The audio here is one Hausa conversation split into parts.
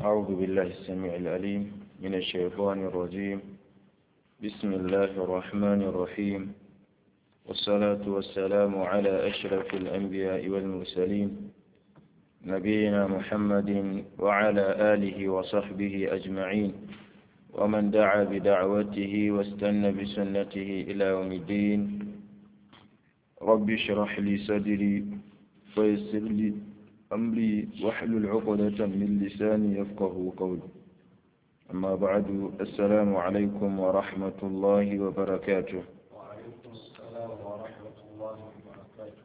أعوذ بالله السميع العليم من الشيطان الرجيم بسم الله الرحمن الرحيم والصلاة والسلام على أشرف الأنبياء والمرسلين نبينا محمد وعلى آله وصحبه أجمعين ومن دعا بدعوته واستنى بسنته إلى يوم الدين رب اشرح لي صدري ويسر لي أمري واحلل عقدة من لساني يفقه قولي أما بعد السلام عليكم ورحمة الله وبركاته وعليكم السلام ورحمة الله وبركاته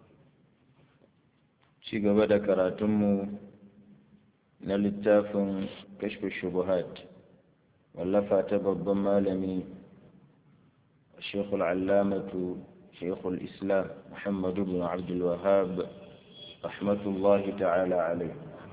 ci gaba da karatunmu na littafin kashfi shubuhat wallafa ta babban malami shekul allamatu shekul islam muhammadu bin abdulwahab rahmatullahi ta'ala alai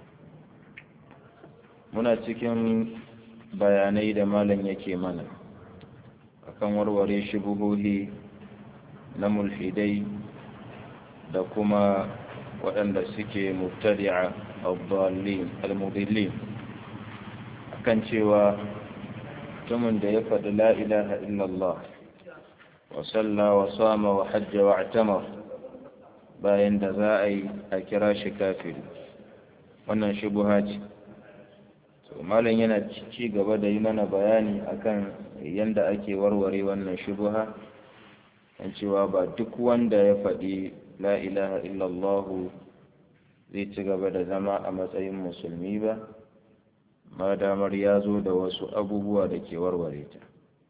muna cikin bayanai da malam yake mana akan warware shubuhohi na mulhidai da kuma waɗanda suke mubtadi'a al-dallin al-mudillin akan cewa mutumin da ya faɗi la ilaha illallah wa salla wa sama wa hajja wa atamar bayan da za a yi a kira shi kafiri wannan shubuha ce to malam yana ci gaba da yi mana bayani akan yanda ake warware wannan shubuha kan cewa ba duk wanda ya faɗi la ilaha illallah zai ci gaba da zama a matsayin musulmi ba ma damar ya zo da wasu abubuwa da ke warware ta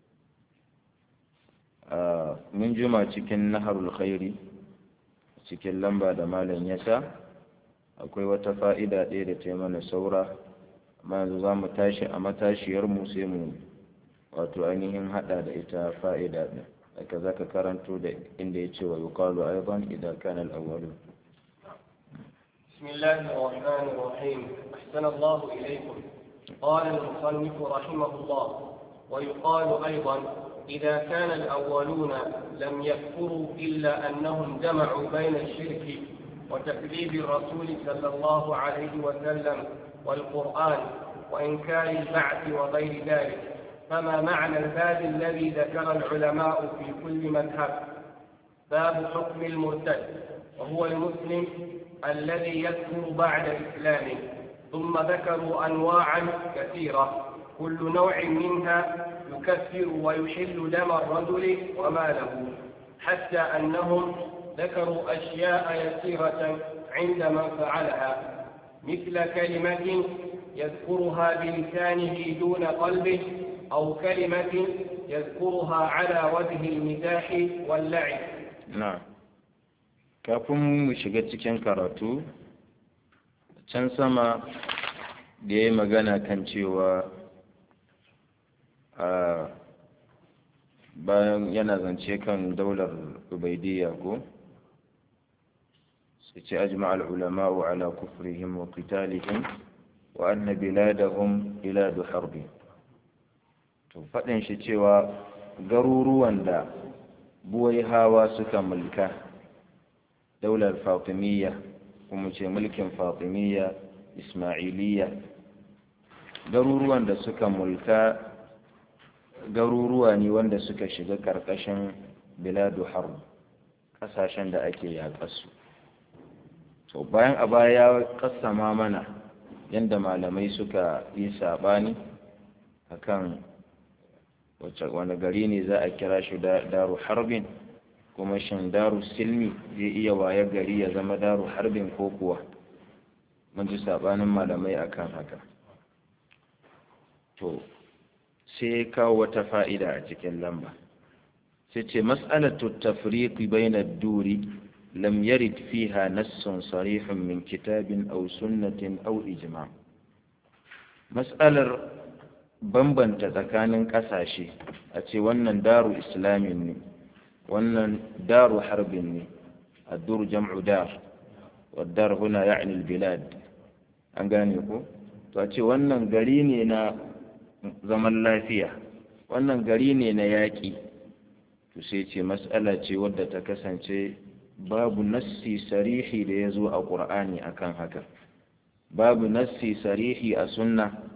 mun juma cikin naharul khairi cikin lamba da malam ya sa akwai wata fa'ida ɗaya da ta yi mana saura amma yanzu za mu tashi a matashiyarmu sai mu wato ainihin haɗa da ita fa'ida ɗin haka za ka karanto da inda ya ce wa yuqalu aidan idan kana al-awwalu بسم الله الرحمن الرحيم أحسن الله إليكم قال المصنف رحمه الله ويقال أيضا إذا كان الأولون لم يكفروا إلا أنهم جمعوا بين الشرك وتكذيب الرسول صلى الله عليه وسلم والقرآن وإنكار البعث وغير ذلك فما معنى الباب الذي ذكر العلماء في كل مذهب باب حكم المرتد وهو المسلم الذي يكفر بعد إسلامه ثم ذكروا أنواعا كثيرة كل نوع منها يكفر ويحل دم الرجل وماله حتى أنهم ذكروا أشياء يسيرة عند من فعلها مثل كلمة يذكرها بلسانه دون قلبه أو كلمة يذكرها على وجه المزاح واللعب na'am kafin mu shiga cikin karatu can sama da ya yi magana kan cewa a bayan yana zance kan daular ubaidiyya ko su ce ajma'al ulama'u ala kufrihim wa qitalihim wa anna biladahum biladu harbi to faɗin shi cewa garuruwan da buwai hawa suka mulka daular fatimiyya kuma ce mulkin fatimiyya ismailiyya garuruwan da suka mulka garuruwa ne wanda suka shiga ƙarƙashin biladu harb ƙasashen da ake yaƙasu to bayan a baya ya ƙasama mana yadda malamai suka yi saɓani akan wani gari ne za a kira shi daru harbin kuma shin daru silmi zai iya waye gari ya zama daru harbin ko kuwa mun ji sabanin malamai akan haka to sai kawo wata fa'ida a cikin lamba sai ce mas'alatu tafriqi bayna ad-duri lam yarid fiha nassun sarihun min kitabin aw sunnatin aw ijma' mas'alar bambanta tsakanin ƙasashe a ce wannan daru islamin ne wannan daru harbin ne addur jam'u dar waddar huna ya'ni bilad an gane ko to a ce wannan gari ne na zaman lafiya wannan gari ne na yaƙi to sai ce mas'ala ce wadda ta kasance babu nassi sarihi da ya zo a ƙur'ani akan haka babu nassi sarihi a sunna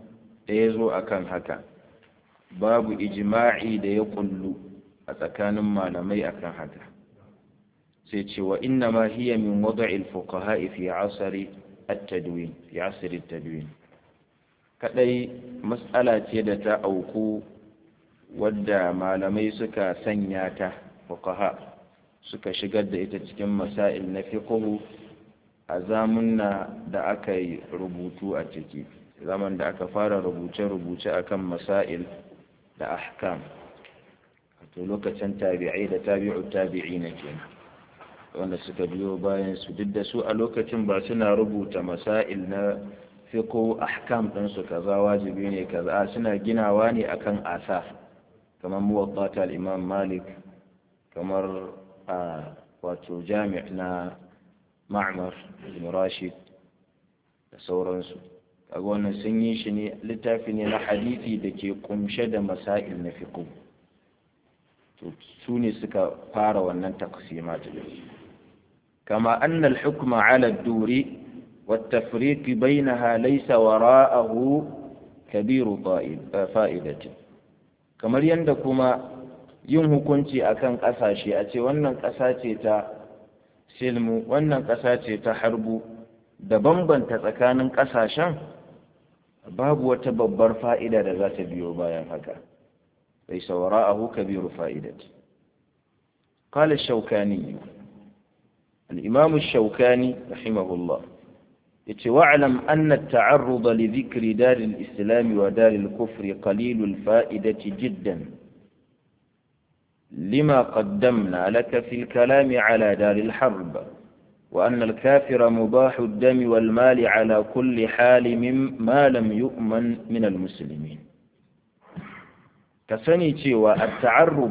da ya zo akan haka babu ijma'i da ya kullu a tsakanin malamai akan haka sai ce wa inna ma hiya min wada'il fuqaha'i fi asari at-tadwin fi asri at-tadwin kadai mas'ala ce da ta auku wadda malamai suka sanya ta fuqaha suka shigar da ita cikin masail na fiqhu a zamunna da aka yi rubutu a ciki zaman da aka fara rubuce-rubuce akan masail da ahkam wato lokacin tabi'ai da tabi'u tabi'i na kenan wanda suka biyo bayan su duk da su a lokacin ba suna rubuta masail na fiqhu ahkam din su kaza wajibi ne kaza suna ginawa ne akan asaf kamar muwatta al-imam malik kamar a wato jami' na ma'mar ibn rashid da sauransu kaga wannan sun yi shi ne littafi ne na hadisi da ke kumshe da masail na fiqh to su ne suka fara wannan taqsimat kama anna al-hukma 'ala ad-duri والتفريق بينها ليس وراءه كبير فائدة kamar yadda kuma yin hukunci akan ƙasashe a ce wannan ƙasa ce ta silmu wannan ƙasa ce ta harbu da bambanta tsakanin ƙasashen babu wata babbar fa'ida da za ta biyo bayan haka bai saura ahu kabiru fa'idat قال الشوكاني الإمام الشوكاني رحمه الله واعلم أن التعرض لذكر دار الإسلام ودار الكفر قليل الفائدة جدا لما قدمنا لك في الكلام على دار الحرب وأن الكافر مباح الدم والمال على كل حال مما لم يؤمن من المسلمين كسني تيوى التعرض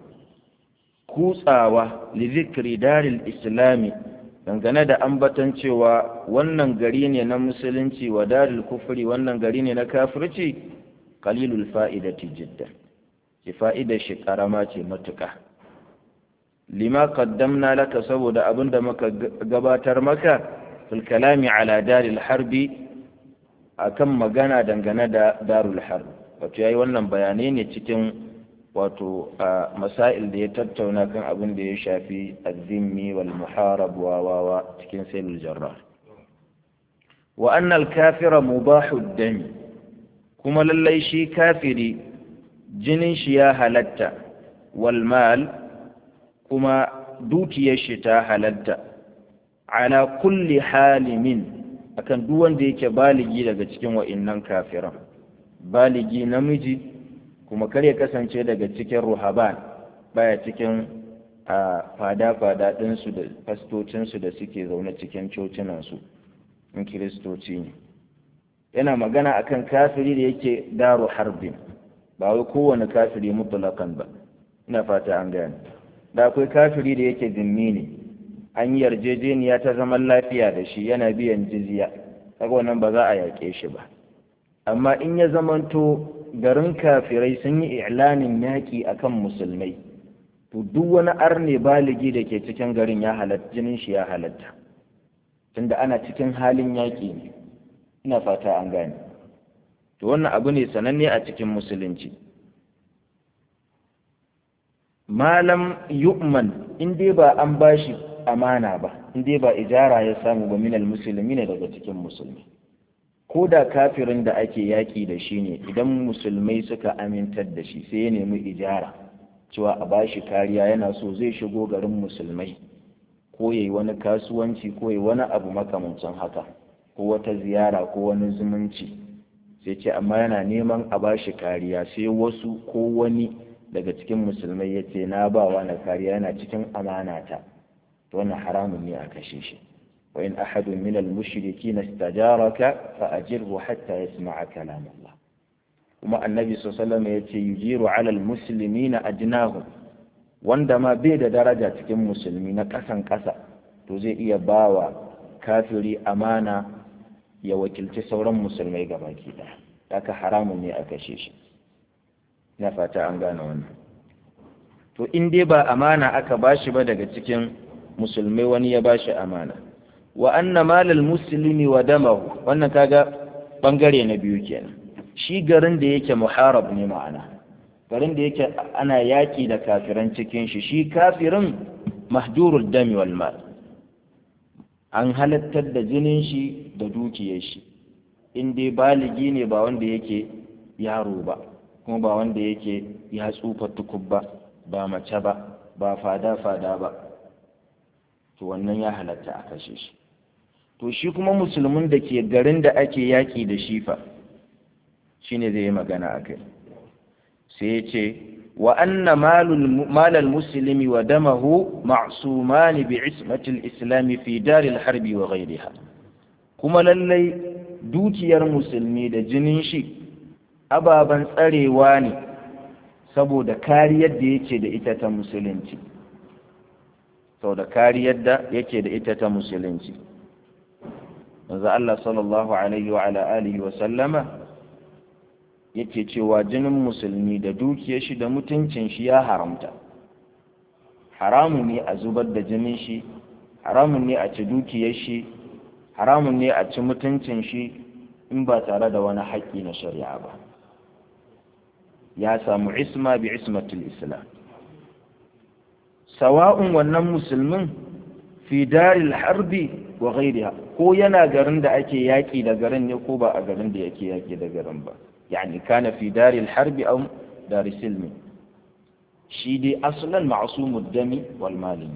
كوساوة لذكر دار الإسلام dangane da ambatan cewa wannan gari ne na musulunci wa daril kufri wannan gari ne na kafirci qalilul fa'idati jiddan ki fa'idar shi karama ce matuƙa lima qaddamna laka saboda abin da muka gabatar maka fil kalami ala daril harbi akan magana dangane da darul harb wato yayi wannan bayanai ne cikin wato a masail da ya tattauna kan abin da ya shafi azzimmi wal muharab wa wawa cikin sailul jarrar wa annal kafira mubahu dami kuma lallai shi kafiri jinin shi ya halatta wal mal kuma dukiyar shi ta halatta ala kulli halimin akan duk wanda yake baligi daga cikin wa'innan kafiran baligi namiji kuma kar ya kasance daga cikin ruhaban baya cikin a fada-fada ɗinsu da fastocinsu da suke zaune cikin cocinansu in kiristoci ne yana magana akan kafiri da yake daru harbin ba wai kowane kafiri mutulakan ba ina fata an gane da akwai kafiri da yake zimmi ne an yi yarjejeniya ta zaman lafiya da shi yana biyan jizya kaga wannan ba za a yaƙe shi ba amma in ya zamanto garin kafirai sun yi i'lanin yaƙi akan musulmai to duk wani arne baligi da ke cikin garin ya halatta jinin shi ya halatta tunda ana cikin halin yaƙi ne ina fata an gane to wannan abu ne sananne a cikin musulunci malam yu'man in dai ba an bashi amana ba in dai ba ijara ya samu ba minal musulmi ne daga cikin musulmi ko da kafirin da ake yaƙi da shi ne idan musulmai suka amintar da shi sai ya nemi ijara cewa a bashi kariya yana so zai shigo garin musulmai ko yayi wani kasuwanci ko yayi wani abu makamancin haka ko wata ziyara ko wani zumunci sai ce amma yana neman a bashi kariya sai wasu ko wani daga cikin musulmai ya ce na ba wani kariya yana cikin amanata to wannan haramun ne a kashe shi وإن أحد من المشركين استجارك فأجره حتى يسمع كلام الله وما النبي صلى الله عليه وسلم يجير على المسلمين أجناهم وندما بيد درجة كم مسلمين كسن كسا تزي إيا باوا كافري أمانة ya wakilci sauran musulmai gabaki ɗaya haka haramun ne a kashe shi na fata an gane wannan to in dai ba amana aka bashi ba daga cikin musulmai wani ya bashi amana wa anna malal muslimi wa damahu wannan kaga bangare na biyu kenan shi garin da yake muharab ne ma'ana garin da yake ana yaƙi da kafiran cikin shi shi kafirin mahdurul dami wal mal an halattar da jinin shi da dukiyar shi in dai baligi ne ba wanda yake yaro ba kuma ba wanda yake ya tsufa tukub ba ba mace ba ba fada fada ba to wannan ya halatta a kashe shi to shi kuma musulmin da ke garin da ake yaƙi da shi fa shine zai yi magana a kai sai ya ce wa anna malal muslimi wa damahu ma'sumani bi ismatil islami fi daril harbi wa ghairiha kuma lallai dukiyar musulmi da jinin shi ababen tsarewa ne saboda kariyar da yake da ita ta musulunci saboda kariyar da yake da ita ta musulunci manzo Allah sallallahu alaihi wa ala alihi wa sallama yake cewa jinin musulmi da dukiyar shi da mutuncin shi ya haramta haramun ne a zubar da jinin shi haramun ne a ci dukiyar shi haramun ne a ci mutuncin shi in ba tare da wani haƙƙi na shari'a ba ya samu isma bi ismatul islam sawa'un wannan musulmin fi daril harbi wa ghairiha ko yana garin da ake yaƙi da garin ne ko ba a garin da yake yaƙi da garin ba yani kana fi daril harbi aw dar silmi shi dai aslan ma'sumud dami wal mali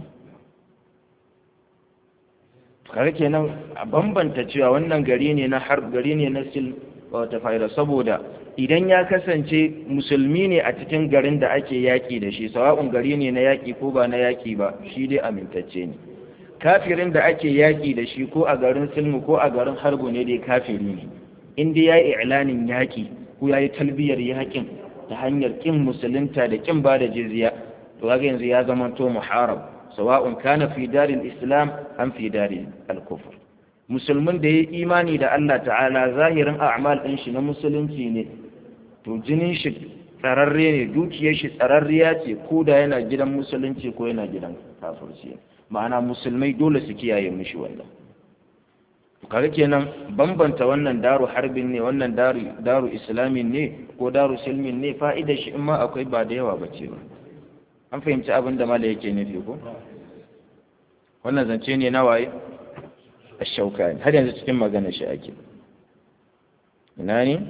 kare kenan a bambanta cewa wannan gari ne na harb gari ne na sil wata fa'ida saboda idan ya kasance musulmi ne a cikin garin da ake yaƙi da shi sawa'un gari ne na yaƙi ko ba na yaƙi ba shi dai amintacce ne kafirin da ake yaƙi da shi ko a garin silmu ko a garin harbu ne dai kafiri ne in dai ya yi i'lanin yaƙi ko ya yi talbiyar yaƙin ta hanyar ƙin musulunta da ƙin ba da jizya to kaga yanzu ya zama to muharab sawa'un kana fi daril islam am fi daril al-kufr musulmin da ya yi imani da Allah ta'ala zahirin a'mal ɗin shi na musulunci ne to jinin shi tsararre ne dukiyar shi tsararriya ce ko da yana gidan musulunci ko yana gidan kafirci ma'ana musulmai dole su kiyaye mishi wannan kaga kenan bambanta wannan daru harbin ne wannan daru daru islamin ne ko daru silmin ne fa'idar shi in ma akwai ba da yawa bace ba an fahimci abin da mala yake nufi ko wannan zance ne na waye الشوكاني هل ينزل cikin magana shi ake ina ne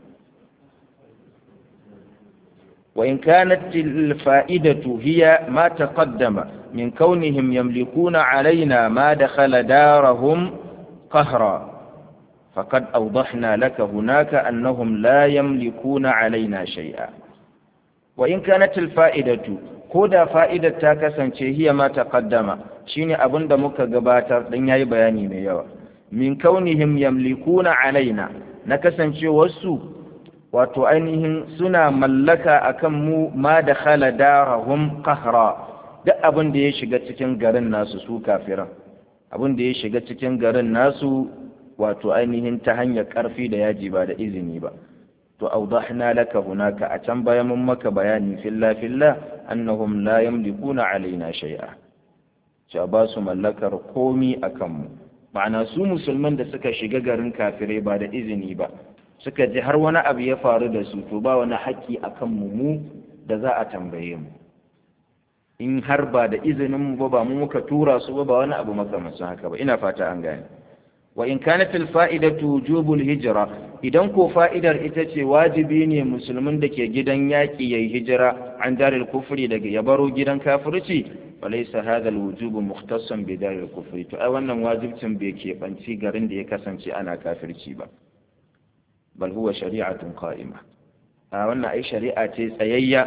وإن كانت الفائدة هي ما تقدم من كونهم يملكون علينا ما دخل دارهم قهرا فقد أوضحنا لك هناك أنهم لا يملكون علينا شيئا وإن كانت الفائدة كودا فائدة تاكسا هي ما تقدم shine abin da muka gabatar dan yayi bayani mai yawa min kaunihim yamlikuna alaina na kasancewarsu wato ainihin suna mallaka akan mu ma da khala darahum qahra duk abin da ya shiga cikin garin nasu su kafiran abin da ya shiga cikin garin nasu wato ainihin ta hanyar karfi da yaji ba da izini ba to awdahna laka hunaka a can bayan mun maka bayani filla filla annahum la yamlikuna alaina shay'a cewa ba su mallakar komi a kanmu ma'ana su musulman da suka shiga garin kafirai ba da izini ba suka ji har wani abu ya faru da su to ba wani haƙƙi a kanmu mu da za a tambaye mu in har ba da izinin mu ba ba mu muka tura su ba ba wani abu makamancin haka ba ina fata an gane wa in kana fil fa'idatu wujubul hijra idan ko fa'idar ita ce wajibi ne musulmin da ke gidan yaƙi yayi hijira an daril kufri daga ya baro gidan kafirci فليس هذا الوجوب مختصا بدار الكفر to ai wannan wajibcin bai keɓanci garin da ya kasance ana kafirci ba bal huwa shari'atun qa'ima a wannan ai shari'a ce tsayayya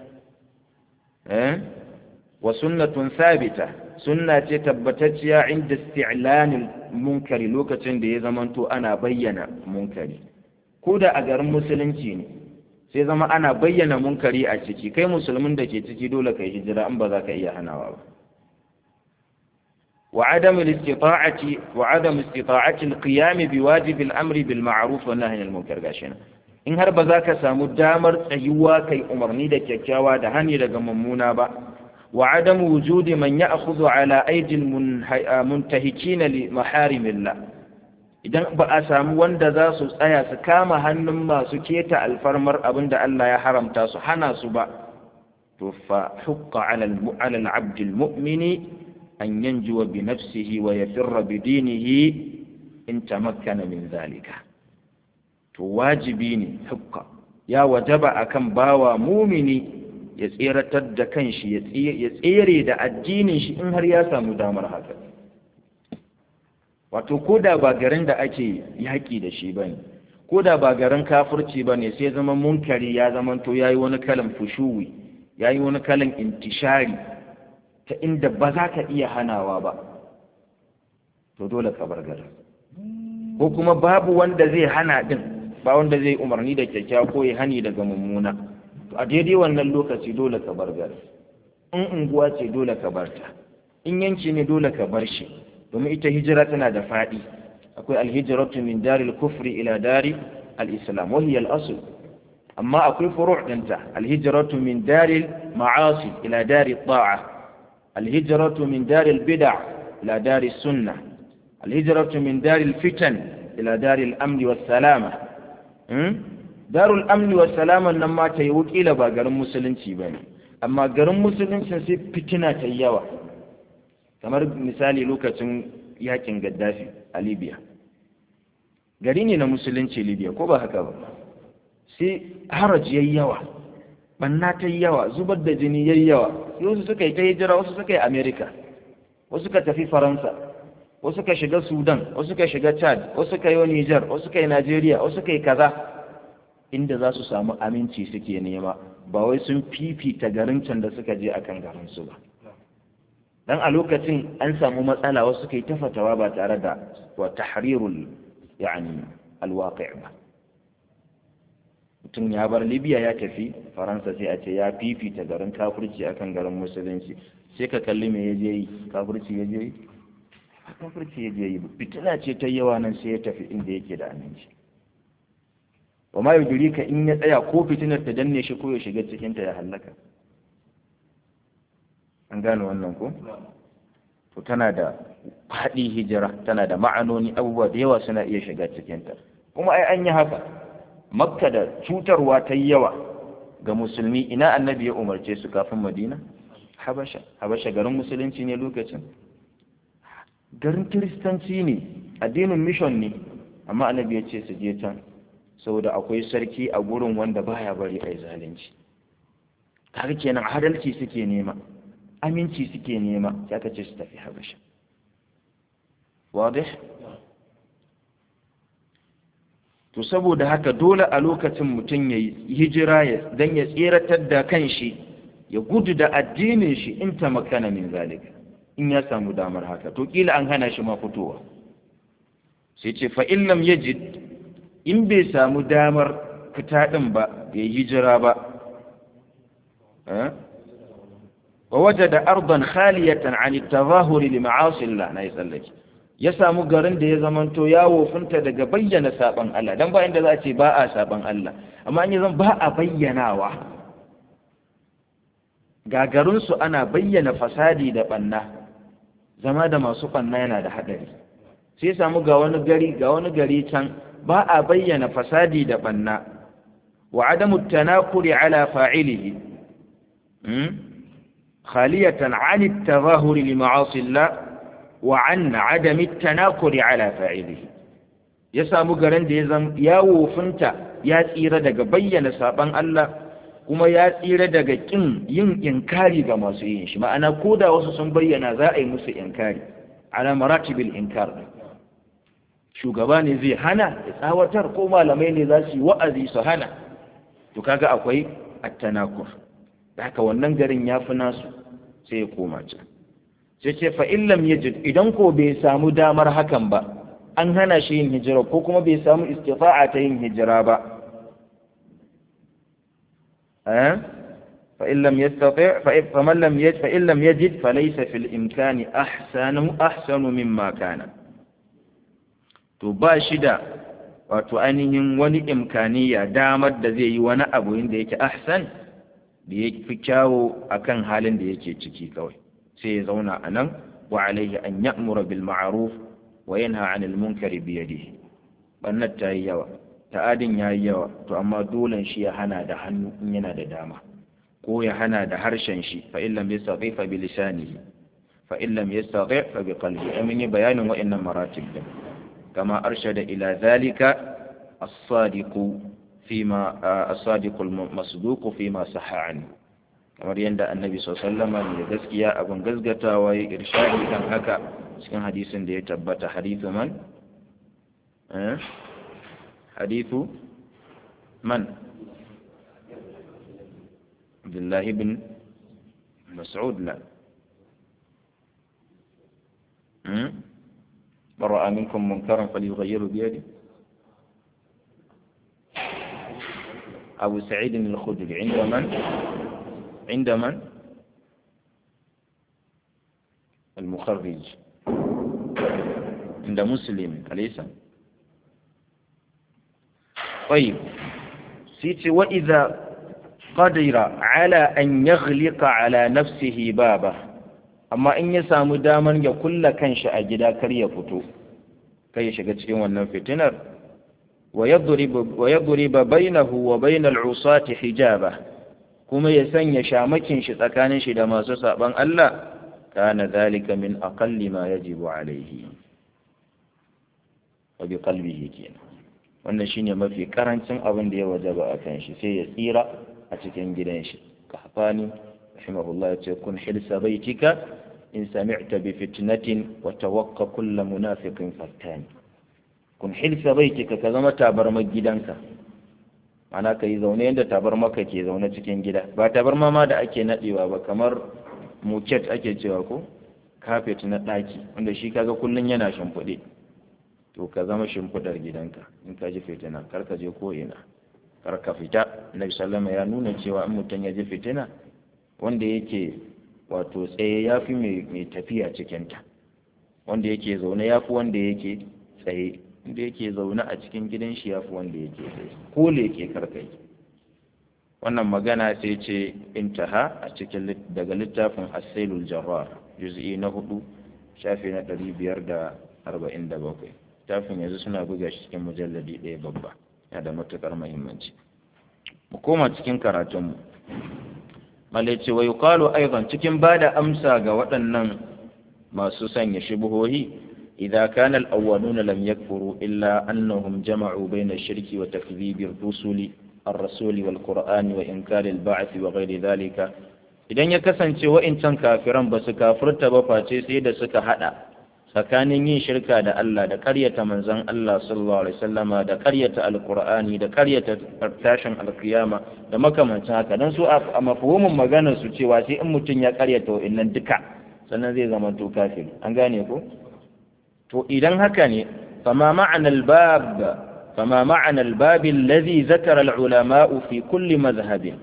eh wa sunnatun thabita sunna ce tabbatacciya inda isti'lanil munkari lokacin da ya zamanto ana bayyana munkari ko da a garin musulunci ne sai zama ana bayyana munkari a ciki kai musulmin da ke ciki dole kai hijira in ba za ka iya hanawa ba وعدم الاستطاعة وعدم استطاعة القيام بواجب الأمر بالمعروف والنهي عن المنكر غاشنا in har ba za ka samu damar tsayuwa kai umarni da kyakkyawa da hani daga mummuna ba wa adam wujudi man ya'khudhu ala aydil muntahikina li maharimillah idan ba a samu wanda za su tsaya su kama hannun masu keta alfarmar abin da Allah ya haramta su hana su ba to fa hukka ala al-abd al-mu'mini an yanjuwa bi nafsihi wa yafirra bi dinihi in tamakkana min zalika to wajibi ne hukka ya wajaba akan bawa mumini ya tseratar da kanshi ya tsere da addinin shi in har ya samu damar haka wato ko da ba garin da ake yaƙi da shi ba ne ko da ba garin kafirci ba ne sai zama munkari ya zama to ya yi wani kalan fushuwi ya yi wani kalan intishari ta inda ba za ka iya hanawa ba to dole ka bar garin ko kuma babu wanda zai hana din ba wanda zai umarni da kyakkyawa ko ya hani daga mummuna to a daidai wannan lokaci dole ka bar garin in unguwa ce dole ka bar ta in yanki ne dole ka bar shi domin ita hijira tana da faɗi akwai alhijratu min daril kufri ila dari al-islam wa hiya al-asl amma akwai furu' dinta alhijratu min daril ma'asi ila dari ta'a alhijratu min daril bid'a ila dari sunnah alhijratu min daril fitan ila daril amn was salama darul amn was salama nan ma ta yi wukila ba garin musulunci bane amma garin musulunci sai fitina ta yawa kamar misali lokacin yakin gaddafi a libya gari ne na musulunci libya ko ba haka ba sai haraj yayi yawa banna ta yawa zubar da jini yayi yawa wasu suka yi ta hijira wasu suka yi america wasu suka tafi faransa wasu suka shiga sudan wasu suka shiga chad wasu suka yi niger wasu suka yi nigeria wasu suka yi kaza inda za su samu aminci suke nema ba wai sun fifita garin can da suka je akan garin su ba dan a lokacin an samu matsala wasu suka yi ta fatawa ba tare da wa tahrirul yani alwaqi' ba mutum ya bar libya ya tafi faransa sai a ce ya fifita garin kafirci akan garin musulunci sai ka kalli me ya je yi kafirci ya je yi kafirci ya je yi fitina ce ta yawa nan sai ya tafi inda yake da aminci wa ma ka in ya tsaya ko fitinar ta danne shi ko ya shiga cikin ta ya halaka an gane wannan ko to tana da faɗi hijira tana da ma'anoni abubuwa da yawa suna iya shiga cikinta kuma ai an yi haka makka da cutarwa ta yi yawa ga musulmi ina annabi ya umarce su kafin madina habasha habasha garin musulunci ne lokacin garin kiristanci ne addinin mission ne amma annabi ya ce su je can saboda akwai sarki a gurin wanda baya bari a yi zalunci kaga kenan adalci suke nema aminci suke nema sai aka ce su tafi habasha wadih to saboda haka dole a lokacin mutum ya yi hijira don ya tseratar da kanshi ya gudu da addinin shi in ta makana min zalika in ya samu damar haka to kila an hana shi ma fitowa sai ce fa illam yajid in bai samu damar fita din ba ya hijira ba wa wajada ardan khaliyatan an at-tadhahuri li ma'asi Allah na tsallake ya samu garin da ya zamanto ya wofinta daga bayyana saban Allah dan ba inda za a ce ba a saban Allah amma an yi zan ba a bayyanawa gagarinsu ana bayyana fasadi da banna zama da masu banna yana da hadari sai samu ga wani gari ga wani gari can ba a bayyana fasadi da banna wa adamu tanakuri ala fa'ilihi khaliyatan 'an at-tadhahur li ma'asi Allah wa 'an 'adam at-tanakuri ala fa'ilihi ya samu garin da ya zan ya wofinta ya tsira daga bayyana saban Allah kuma ya tsira daga kin yin inkari ga masu yin shi ma'ana ko da wasu sun bayyana za a yi musu inkari ala maratibil inkar shugaba ne zai hana ya tsawatar ko malamai ne za su yi wa'azi su hana to kaga akwai attanakur da haka wannan garin ya fi nasu sai ya koma can sai ce fa illam yajid idan ko bai samu damar hakan ba an hana shi yin hijira ko kuma bai samu istifa'a ta yin hijira ba فإن لم يستطع فمن لم يجد فإن لم يجد فليس في الإمكان أحسن أحسن مما كان to ba shi da wato ainihin wani imkaniya damar da zai yi wani abu inda yake ahsan da ya fi kyawo akan halin da yake ciki kawai sai ya zauna a nan wa alaihi an ya'mura bil ma'ruf wa wa yanha 'anil munkari bi yadihi bannat ta yi yawa ta'adin ya yi yawa to amma dolen shi ya hana da hannu in yana da dama ko ya hana da harshen shi fa in lam yastati fa bi lisanihi fa in lam yastati fa bi qalbi amin yi bayanin wa'annan maratib din kama arshada ila zalika as-sadiq fima as-sadiq al-masduq fima sahha anhu kamar yadda annabi sallama ne da gaskiya abin gasgatawa ya irshadi kan haka cikin hadisin da ya tabbata hadithu man hadithu man abdullahi bin mas'ud la برأ منكم منكرا فليغيره بيده أبو سعيد الخدري عند من؟ عند من؟ المخرج عند مسلم أليس؟ طيب سيتي وإذا قدر على أن يغلق على نفسه بابه amma in ya samu daman ya kulla kanshi a gida kar ya fito kai ya shiga cikin wannan fitinar wa yadriba bainahu wa bainal usati hijaba kuma ya sanya shamakin shi tsakanin shi da masu saban Allah kana zalika min aqalli ma yajibu alaihi wa bi qalbihi kenan wannan shine mafi karancin abin da ya wajaba a kan shi sai ya tsira a cikin gidan shi kahfani rahimahullah ya ce kun hilsa baitika in sami'ta bi fitnatin wa tawaqqa kull munafiqin fattani kun hilsa baitika ka zama tabarmar gidanka ana ka yi zaune yadda tabarma ka ke zaune cikin gida ba tabarma ma da ake nadewa ba kamar muket ake cewa ko kafet na ɗaki wanda shi kaga kullun yana shimfiɗe to ka zama shimfiɗar gidanka in ka ji fitina kar ka je ko ina kar ka fita nabi sallama ya nuna cewa in mutum ya ji fitina wanda yake wato tsaye ya fi mai tafiya cikinta wanda yake zaune ya fi wanda yake tsaye wanda yake zaune a cikin gidan shi ya fi wanda yake tsaye ko leke karkai wannan magana sai ce intaha a cikin daga littafin asailul jarrar juz'i na hudu shafi na ɗari biyar da arba'in da bakwai littafin yanzu suna buga shi cikin mujalladi ɗaya babba yana da matuƙar muhimmanci mu koma cikin karatunmu malai ce wa yuqalu aidan cikin bada amsa ga waɗannan masu sanya shubuhohi idza kana al-awwaluna lam yakfuru illa annahum jama'u bayna ash-shirki wa takdhibi ar-rusuli الرسول والقرآن وإنكار البعث وغير ذلك idan ya kasance wa'incan kafiran ba su kafirta ba face sai da suka hada tsakanin yin shirka da Allah da karyata manzon Allah sallallahu alaihi wasallama da karyata alqur'ani da karyata tashin alkiyama da makamancin haka dan su a mafhumin maganar su cewa sai in mutum ya karyata wa'innan duka sannan zai zama to kafir an gane ko to idan haka ne fama ma'ana albab fama ma'ana albab alladhi zakara alulama fi kulli madhhab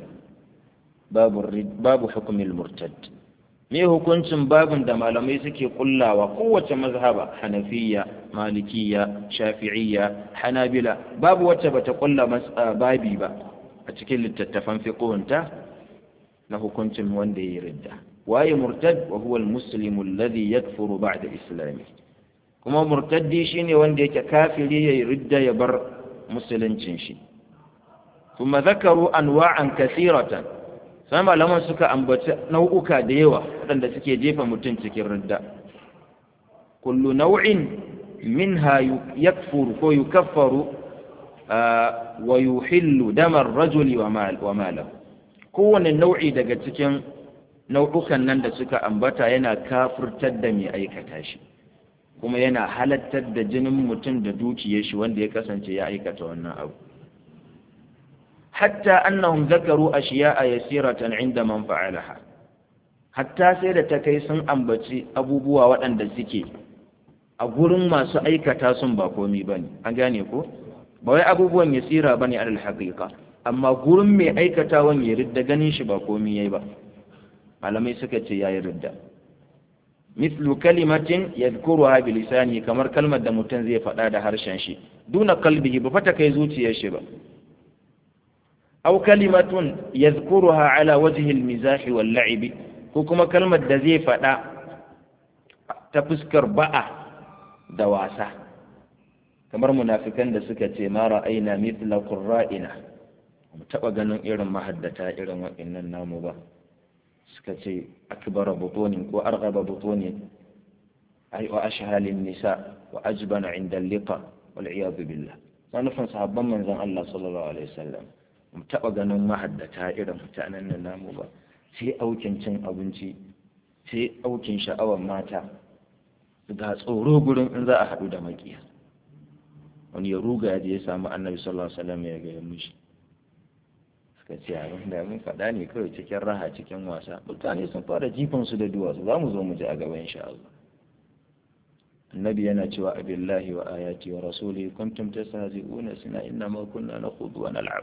babu babu hukm almurtad me hukuncin babin da malamai suke kullawa kowace mazhaba hanafiya malikiya shafi'iyya hanabila babu wacce bata kulla babi ba a cikin littattafan fiqhunta na hukuncin wanda ya ridda waye murtad wa huwa almuslimu alladhi yakfuru ba'da islami kuma murtaddi shine wanda yake kafiri ya ridda ya bar musuluncin shi kuma zakaru anwa'an kathiratan sai malaman suka ambaci nau'uka da yawa waɗanda suke jefa mutum cikin ridda kullu nau'in minha yakfuru ko yukaffaru wa yuhillu damar rajuli wa malam kowane nau'i daga cikin nau'ukan nan da suka ambata yana kafurtar da mai aikata shi kuma yana halattar da jinin mutum da dukiyar shi wanda ya kasance ya aikata wannan abu hatta annahum zakaru ashiya'a yasiratan inda man fa'alaha hatta sai da ta kai sun ambaci abubuwa waɗanda suke a gurin masu aikata sun ba komi bane an gane ko ba wai abubuwan yasira bane alal haqiqa amma gurin mai aikatawan ya ridda ganin shi ba komi yayi ba malamai suka ce yayi ridda mithlu kalimatin yadhkuruha bi lisani kamar kalmar da mutum zai faɗa da harshen shi duna kalbihi ba fata kai zuciyar shi ba aw kalimatun yadhkuruha ala wajhi al-mizah wal la'ib ko kuma kalmar da zai faɗa ta fuskar ba'a da wasa kamar munafikan da suka ce ma ra'ayna mithla qurra'ina mu taba ganin irin mahaddata irin waɗannan namu ba suka ce akbara butunin ko arghaba butunin ay wa ashhalin nisa wa ajbana inda liqa wal iyad billah sanufin sahabban manzon Allah sallallahu alaihi wasallam mu taba ganin mahaddata irin mutanen nan namu ba sai aukin cin abinci sai aukin sha'awar mata ga tsoro gurin in za a haɗu da makiya wani ya ruga ya je ya samu annabi sallallahu alaihi wasallam ya ga mishi suka ce abin da mun faɗa ne kawai cikin raha cikin wasa mutane sun fara jifan su da duwatsu za mu zo mu ji a gaba insha Allah annabi yana cewa abillahi wa ayati wa rasuli kuntum tastahzi'una sina inna ma kunna nakhudu wa nal'ab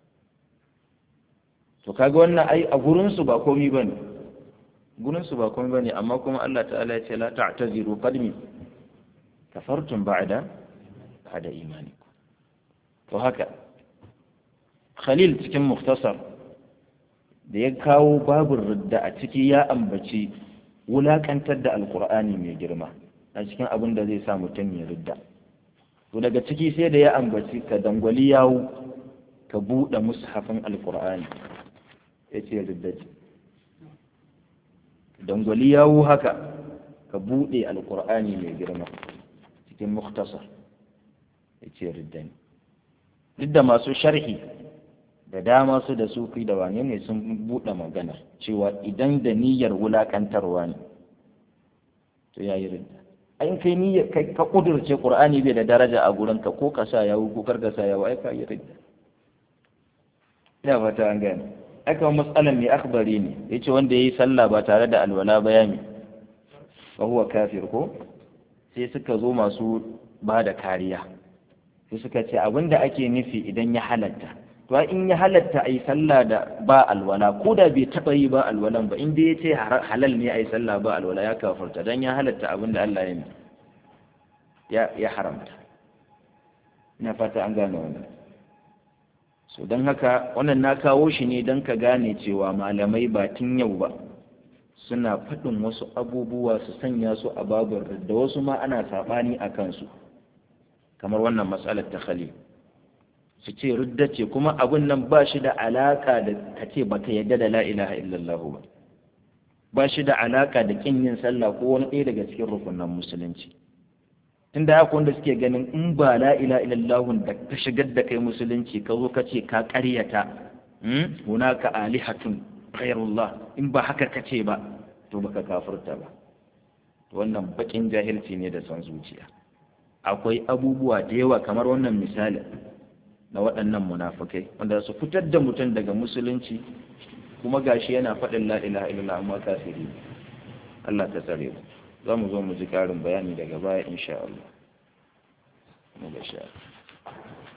to kaga wannan ai a gurin su ba komai bane gurin su ba komai bane amma kuma Allah ta'ala ya ce la ta'taziru qadmi kafartum ba'da ba'da imanikum to haka Khalil cikin muftasar da ya kawo babin ridda a ciki ya ambaci wulakantar da alkur'ani mai girma a cikin abin da zai sa mutum ya ridda to daga ciki sai da ya ambaci ka dangwali yawo ka buɗe mushafin alkur'ani ya ce ridda ce dangwali yawo haka ka buɗe alkur'ani mai girma cikin muktasar ya ce ridda ne duk da masu sharhi da dama su da sufi da wane ne sun buɗe magana cewa idan da niyyar wulaƙantarwa ne to ya yi ridda in kai niyyar kai ka kudurce qur'ani bai da daraja a gurin ka ko ka sa yawo ko kar ka sa yawo ai ka yi ridda ina fata an gane aka matsalan mai akhbari ne yace wanda yayi sallah ba tare da alwala ba yami fa huwa kafir ko sai suka zo masu ba da kariya sai suka ce abinda ake nufi idan ya halatta to in ya halatta ai sallah da ba alwala ko da bai taba yi ba alwalan ba in dai ya ce halal ne ai sallah ba alwala ya kafarta dan ya halatta abin da Allah ya ya haramta ina fata an gane wannan so don haka wannan na kawo shi ne don ka gane cewa malamai ba tun yau ba suna faɗin wasu abubuwa su sanya su a babin da wasu ma ana saɓani a kansu kamar wannan matsalar ta khalil su ce rudda ce kuma abin nan ba shi da alaka da ka ce ba ka yadda da la ilaha illallah ba ba shi da alaka da kin yin sallah ko wani ɗaya daga cikin rukunan musulunci tunda haka wanda suke ganin in ba la ilaha illallah da ka shigar da kai musulunci ka zo ka ce ka ƙaryata hunaka alihatun ghairullah in ba haka ka ce ba to baka kafirta ba wannan bakin jahilci ne da son zuciya akwai abubuwa da yawa kamar wannan misalin na waɗannan munafukai wanda su fitar da mutum daga musulunci kuma gashi yana faɗin la ilaha illallah amma kafiri Allah ta tsare mu za mu zo mu ji ƙarin bayani daga baya insha Allah mu ga sha